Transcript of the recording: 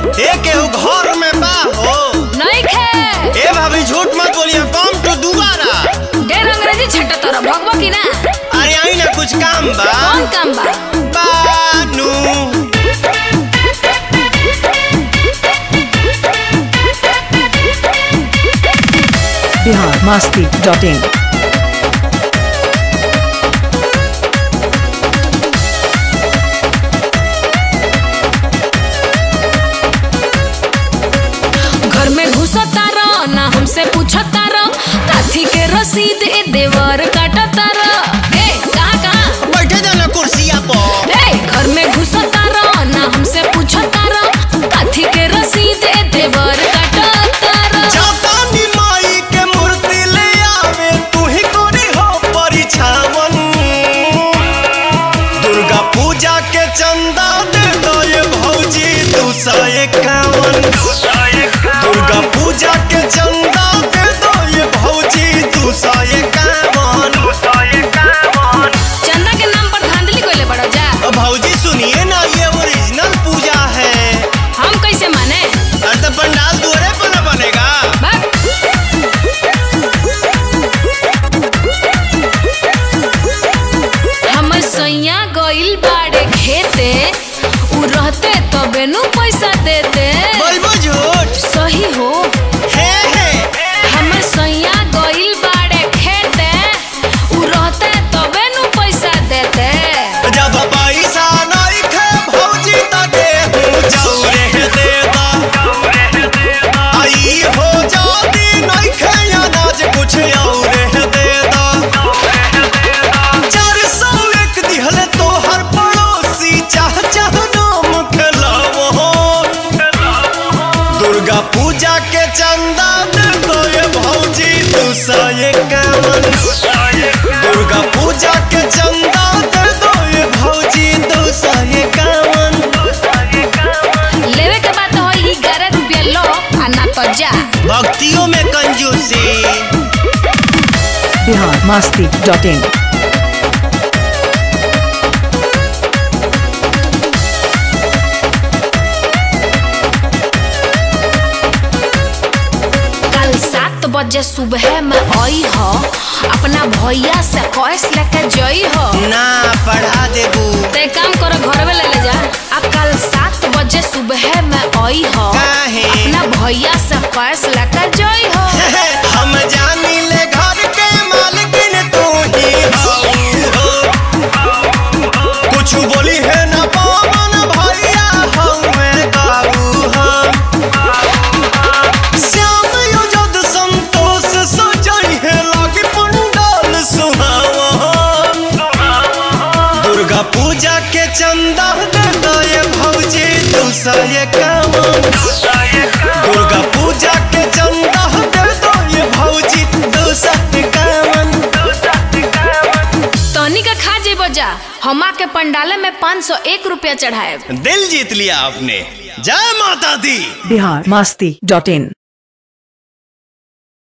ए केहू घर में बा हो नहीं खे ए भाभी झूठ मत बोलिए कम टू दोबारा ढेर अंग्रेजी छट्टा तोरा भगवा की ना अरे आई ना कुछ काम बा कौन काम बा बानू बिहार मस्ती डॉट इन घर में घुसता रह ना हमसे पूछता रह काथी के रसीद ए देवर काटता रह ए कहाँ कहाँ बैठे जाना कुर्सिया पर ए घर में घुसता रह ना हमसे पूछता रह काथी के रसीद ए देवर काटता रह जापानी माई के मूर्ति ले आवे तू ही कोरी हो परिछावन दुर्गा पूजा के चंदा दे दो ये भौजी दू सौ इक्यावन दुर्गा पूजा के चंदा दे दो ये भौजी दू सौ इक्यावन चंदा के नाम पर धांधली कोइले बड़ो जा भौजी सुनिए ना ये ओरिजिनल पूजा है हम कैसे माने अरे तो पंडाल दुआरे पर न बनेगा बाप हमर सैया गइल बाड़े खेते उ रहते तबे नु पैसा देते बोलबो झूठ सही हो हे हे हमर सैया गइल बाड़े खेते उ रहते तबे नु पैसा देते जब पैसा नहीं खे भौजी त गेहूं जौरे देता आई हो जाती नहीं खे अनाज कुछ और देता चार सौ एक दिहले तो हर पड़ोसी चाह चाह नाम खेलावो दुर्गा पूजा के चंदा दे दो ये भौजी दू सौ इक्यावन दुर्गा पूजा के चंदा दे दो ये भौजी दू सौ इक्यावन लेवे के बात हो ई 11 रुपया लो आ ना तो जा भक्तियों में कंजूसी बिहार मस्ती डॉट इन कल सात बजे सुबह में आई हो अपना भैया से कैश लेके जई हो ना पढ़ा देबू ते काम करो घर में ले ले जा आ कल सात बजे सुबह में आई हो काहे? अपना भैया से कैश लेके जई हो हम जानी ले घर के मालकिन तू ही हो कुछ बोली है ना पवन भैया हमें काबू हम श्याम युजद संतोष सजई है लागे पंडाल सुहावन दुर्गा पूजा के चंदा दे दो ये भौजी दू सौ इक्यावन दुर्गा पूजा के चंदा दे दो ये भौजी दू सौ इक्यावन तनी का खा जेबो जा हमा के पंडाले में पाँच सौ एक रुपया चढ़ाए दिल जीत लिया आपने जय माता दी बिहार मस्ती डॉट इन